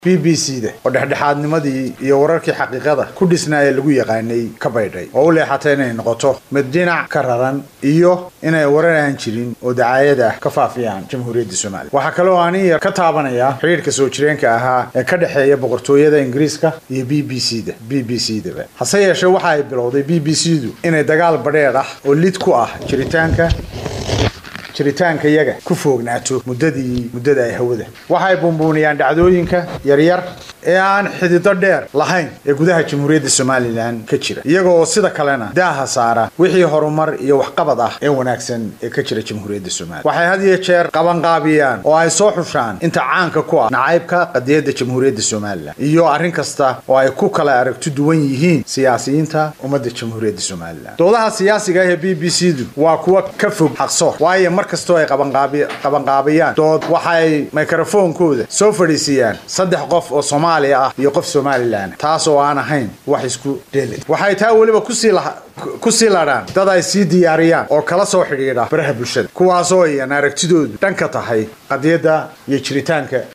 b b c da oo dhexdhexaadnimadii iyo wararkii xaqiiqada ku dhisnaa ee lagu yaqaanay ka baydhay oo u leexatay inay noqoto mid dhinac ka raran iyo inay warar aan jirin oo dacaayad ah ka faafiyaan jamhuuriyadda soomaaliya waxaa kaloo ani yar ka taabanaya xidhiirka soo jireenka ahaa ee ka dhexeeya boqortooyada ingiriiska iyo b b c da b b c daba hase yeeshee waxa ay bilowday b b c du inay dagaal badheedh ah oo lid ku ah jiritaanka jiritaanka iyaga ku foognaato muddadii muddada ay hawada waxay buunbuuniyaan dhacdooyinka yaryar ee aan xidido dheer lahayn ee gudaha jamhuuriyadda somalilan ka jira iyaga oo sida kalena daaha saara wixii horumar iyo waxqabad ah ee wanaagsan ee ka jira jamhuuriyadda somalilan waxay had iyo jeer qabanqaabiyaan oo ay soo xushaan inta caanka ku ah nacaybka qadiyadda jamhuuriyadda somalilan iyo arrin kasta oo ay ku kala aragti duwan yihiin siyaasiyiinta ummadda jamhuuriyadda somalilan doodaha siyaasiga ah ee b b c du waa kuwa ka fog xaqsoor waayo mar kastoo ay qabanqaabiyaan dood waxay mikrofoonkooda soo fadhiisiiyaan saddex qof oo soomaaliya ah iyo qof somalilan taas oo aan ahayn wax isku dheelid waxay taa weliba ku sii ladhaan dad ay sii diyaariyaan oo kala soo xidhiidha baraha bulshada kuwaasoo iyan aragtidoodu dhanka tahay qadiyadda iyo jiritaanka